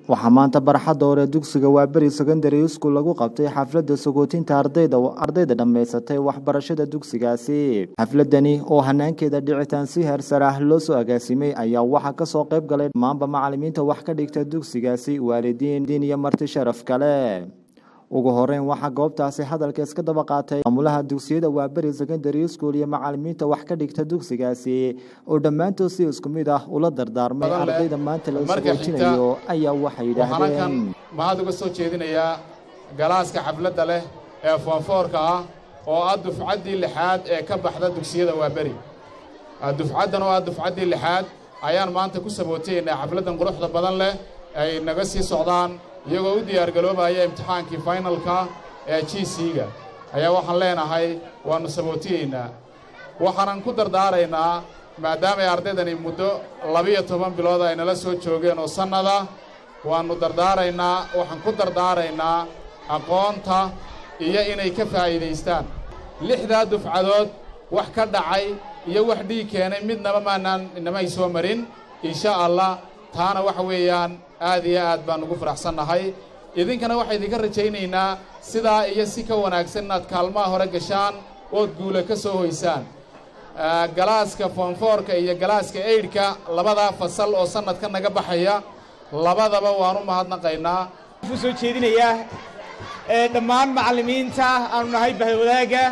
waxaa maanta barxadda hore dugsiga waaberi secondary school lagu qabtay xafladda sagootinta ardayda ardayda dhammaysatay waxbarashada dugsigaasi xafladani oo hanaankeeda dhicitaan si heersar ah loo soo agaasimay ayaa waxaa kasoo qayb galay dhammaanba macalimiinta wax ka dhigta dugsigaasi waalidiin diin iyo marti sharaf kale ugu horeyn waxaa goobtaasi hadalka iska daba qaatay maamulaha dugsiyada waaberi secondary school iyo macalimiinta wax ka dhigta dugsigaasi oo dhammaantood si isku mid ah ula dardaarmay ardayda maanta la sagootinayo ayaa waxay yidhaahdeen mahad uga soo jeedinayaa galaaska xafladda leh ee foonfoorka ah oo ah dufcaddii lixaad ee ka baxda dugsiyada waaberi dufcaddan oo ah dufcaddii lixaad ayaan maanta ku sabootaynaa xafladdan quruxda badan leh ay naga sii socdaan iyagoo u diyaargaroobaya imtixaankii faynalka ee g c-ga ayaa waxaan leenahay waannu sabootiyeynaa waxaanan ku dardaaraynaa maadaamay ardaydani muddo labiyo toban bilood ay nala soo joogeen oo sannada waannu dardaaraynaa waxaan ku dardaaraynaa aqoonta iyo inay ka faa'iidaystaan lixdaa dufcadood wax ka dhacay iyo wax dhiig keenay midnaba maanaan inamay soo marin insha allah taana waxa weeyaan aad iyo aad baan ugu faraxsannahay idinkana waxaa idinka rajaynaynaa sidaa iyo si ka wanaagsan inaad kaalmaha hore gashaan ood guula ka soo hoysaan galaaska foonfoorka iyo galaaska eydhka labadaa fasal oo sannadka naga baxaya labadaba waan u mahadnaqaynaa u soo jeedinayaa dhammaan macallimiinta aanu nahay bahwadaagga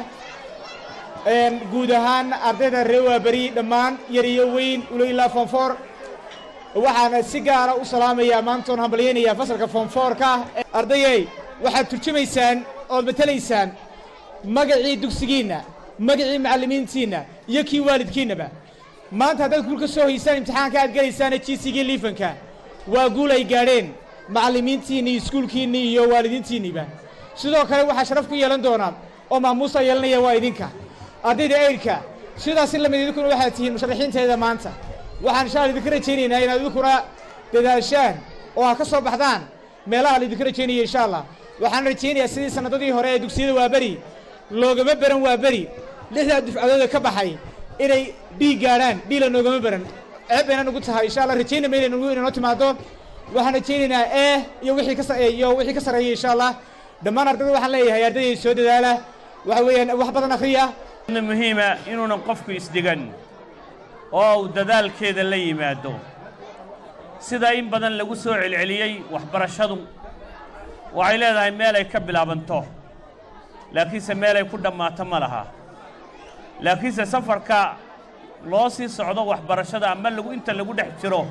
guud ahaan ardayda reer waaberi dhammaan yar iyo weyn ulo ilaa foonfoor waxaana si gaara u salaamayaa maantoon hambalyaynayaa fasalka foonfoorka ardayey waxaad turjumaysaan ood matelaysaan magacii dugsigiinna magacii macallimiintiinna iyo kii waalidkiinnaba maanta haddaad guul ka soo haysaan imtixaanka aad gelaysaana jiisigii liifanka waa guul ay gaadheen macallimiintiinni iskuulkiinnii iyo waalidiintiinniiba sidoo kale waxaa sharaf ku yeelan doonaa oo maamuusa yeelanaya waa idinka ardayda eydhka sidaasi lamid idinkuna waxaad tihiin musharaxiinteeda maanta waxaan insha alla idinka rajaynaynaa inaad idinkuna dadaashaan oo ha ka soo baxdaan meelaha la idinka rajaynaya insha allah waxaan rajaynayaa sidii sannadadii hore ee dugsiyada waaberi loogama baran waaberi lixdaa dufcadooda ka baxay inay dhiig gaadhaan dhiila noogama baran ceeb bayna nugu tahay insha allah rajaynama inay nugu inanoo timaado waxaan rajaynaynaa ee iyo wixii ka iyo wixii ka sarreeya insha allah dhammaan ardayda waxaan leeyahay ardayday soo dadaala waxa weeyaan wax badan akhriya muhiima inuunan qofku isdhigan oo uu dadaalkeeda la yimaado sida in badan lagu soo celceliyey waxbarashadu waxay leedahay meel ay ka bilaabanto laakiinse meel ay ku dhammaato ma laha laakiinse safarka loo sii socdo waxbarashada ama lagu inta lagu dhex jiro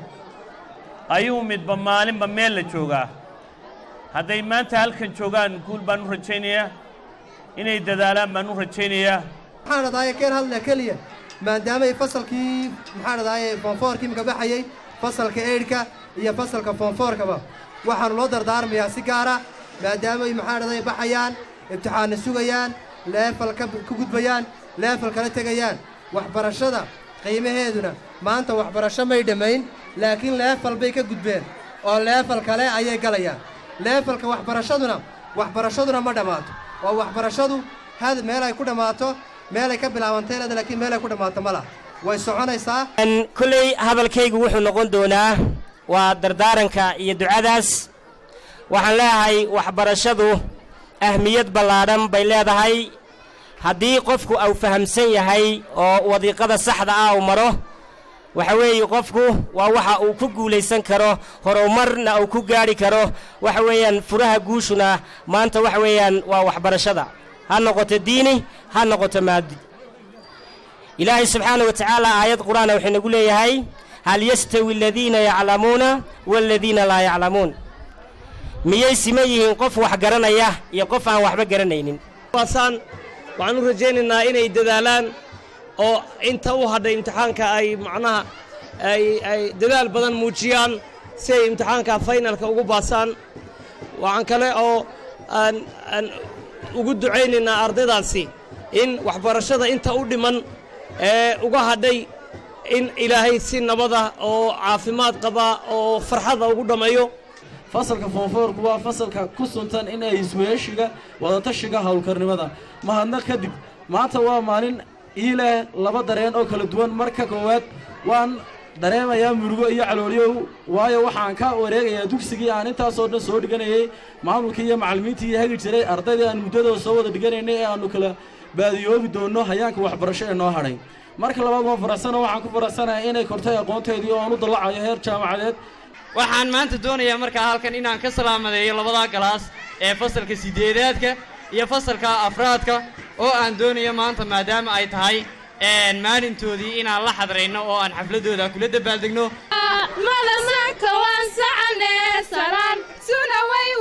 ayuu midba maalinba meel la joogaa hadday maanta halkan joogaan guul baan u rajaynayaa inay dadaalaan baan u rajaynayaa maxaan adaaye keen hadlaa keliya maadaamay fasalkii maxaan adaaye foonfoorkii maka baxayey fasalka eydhka iyo fasalka foonfoorkaba waxaannu loo dardaarmayaa si gaara maadaamay maxaan adaaye baxayaan imtixaanna sugayaan leefal ka gudbayaan leefal kala tegayaan waxbarashada qiimaheeduna maanta waxbarasho may dhammayn laakiin leefal bay ka gudbeen oo leefal kale ayay galayaan leefalka waxbarashaduna waxbarashaduna ma dhammaato oo waxbarashadu had meel ay ku dhammaato meelay ka bilaabantay leeda laakiin meel ay ku dhammaato ma laha way soconaysaa kolley hadalkaygu wuxuu noqon doonaa waa dardaaranka iyo ducadaas waxaan leeyahay waxbarashadu ahmiyad ballaadhan bay leedahay haddii qofku uu fahamsan yahay oo wadiiqada saxda ah uu maro waxa weeye qofku waa waxa uu ku guulaysan karo horumarna uu ku gaadhi karo waxa weeyaan furaha guushuna maanta waxa weeyaan waa waxbarashada ha noqoto diini ha noqoto maadi ilaahay subxaana wa tacaala aayad qur-aana wuxuu nagu leeyahay hal yastawi aladiina yaclamuuna waaladiina laa yaclamuun miyay sima yihiin qof wax garanaya iyo qof aan waxba garanaynin waasaan waxaan u rajaynaynaa inay dadaalaan oo inta u hadhay imtixaanka ay macnaha ay ay dadaal badan muujiyaan si ay imtixaanka faynalka ugu baasaan waxaan kale oo aan aan ugu ducaynaynaa ardaydaasi in waxbarashada inta u dhiman ee uga hadhay in ilaahay si nabada oo caafimaad qaba oo farxada ugu dhammeeyo fasalka foonfoorku waa fasalka ku suntan in ay isweeshiga wadatashiga howlkarnimada mahadnaq kadib maanta waa maalin ii leh laba dareen oo kala duwan marka koowaad waan dareemayaa murugo iyo calooliyow waayo waxaan ka wareegayaa dugsigii aan intaasoo dhan soo dhiganayay maamulkii iyo macallimiintii hagi jiray ardaydii aan muddadooda soo wada dhiganaynay ee aannu kala baadiyoobi doonno hayaanka waxbarasho ee noo hadhay marka labaad waan faraxsana waxaan ku faraxsanahay inay kortay aqoonteedii oo aan u dallacayo heer jaamacadeed waxaan maanta doonayaa markaa halkan inaan ka salaamadeeyo labadaa galaas ee fasalka sideedaadka iyo fasalka afraadka oo aan doonayo maanta maadaama ay tahay maalintoodii inaan la xadrayno oo aan xafladooda kula dabaaldegno madasanka waan sacane salaan suna way